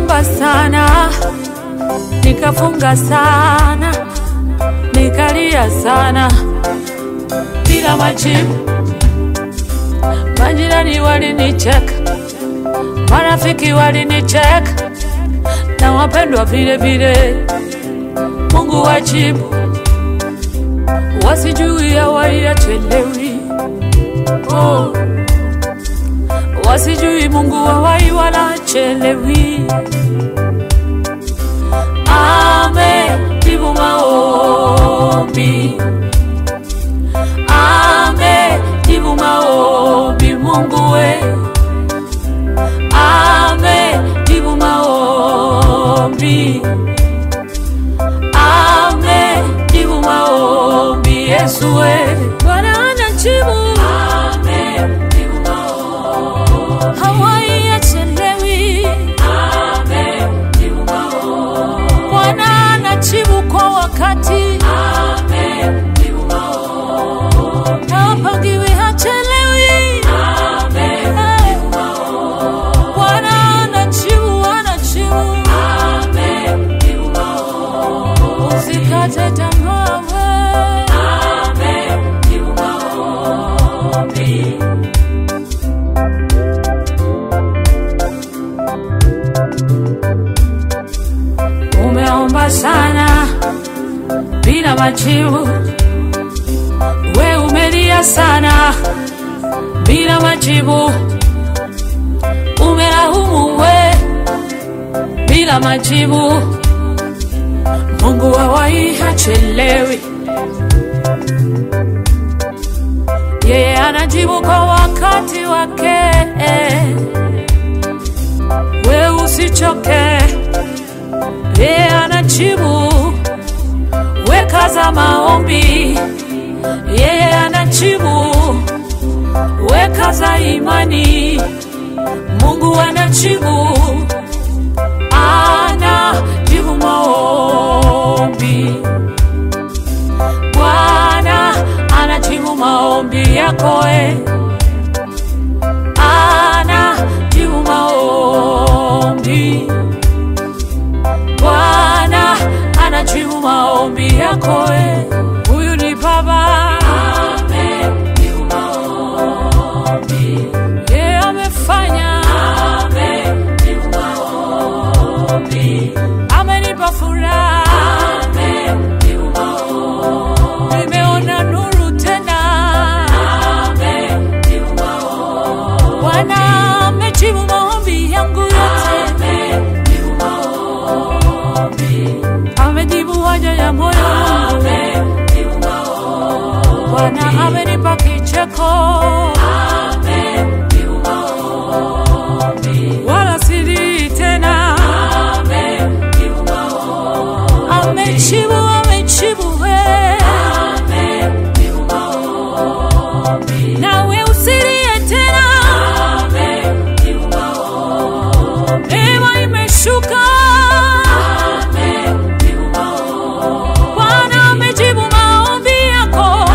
Nimeomba sana, nikafunga sana, nikalia sana bila majibu. Majirani walinicheka, marafiki walinicheka, na wapendwa vile vile. Mungu wajibu, wasijui hawaiachelewi. Oh, wasijui Mungu hawai wala achelewi. Amejibu maombi, amejibu maombi. Mungu we, amejibu maombi, amejibu maombi. Yesu we, Bwana anajibu, amejibu maombi, hawai achelewi. Bwana anajibu kwa wakati, hapangiwi, hachelewi. Eh, Bwana anajibu, anajibu, usikate tamaa we. Umeomba sana bila majibu, we umelia sana bila majibu, umelaumu we bila majibu. Mungu hawai hachelewi, yeye anajibu kwa wakati wake. We usichoke, yeye anajibu. Weka za maombi, yeye anajibu. Weka za imani, Mungu anajibu. Anajibu maombi, Bwana anajibu maombi yako eh. Anajibu maombi Bwana anajibu maombi yako eh. Huyu ni Baba, yeye amefanya, amenipa furaha, nimeona nuru tena. Bwana amejibu maombi yangu yote, amejibu haja ya moyo wangu. Bwana amenipa kicheko, wala silii tena. Amejibu, amejibu we, nawe usilie tena. Neema imeshuka, Bwana amejibu maombi yako.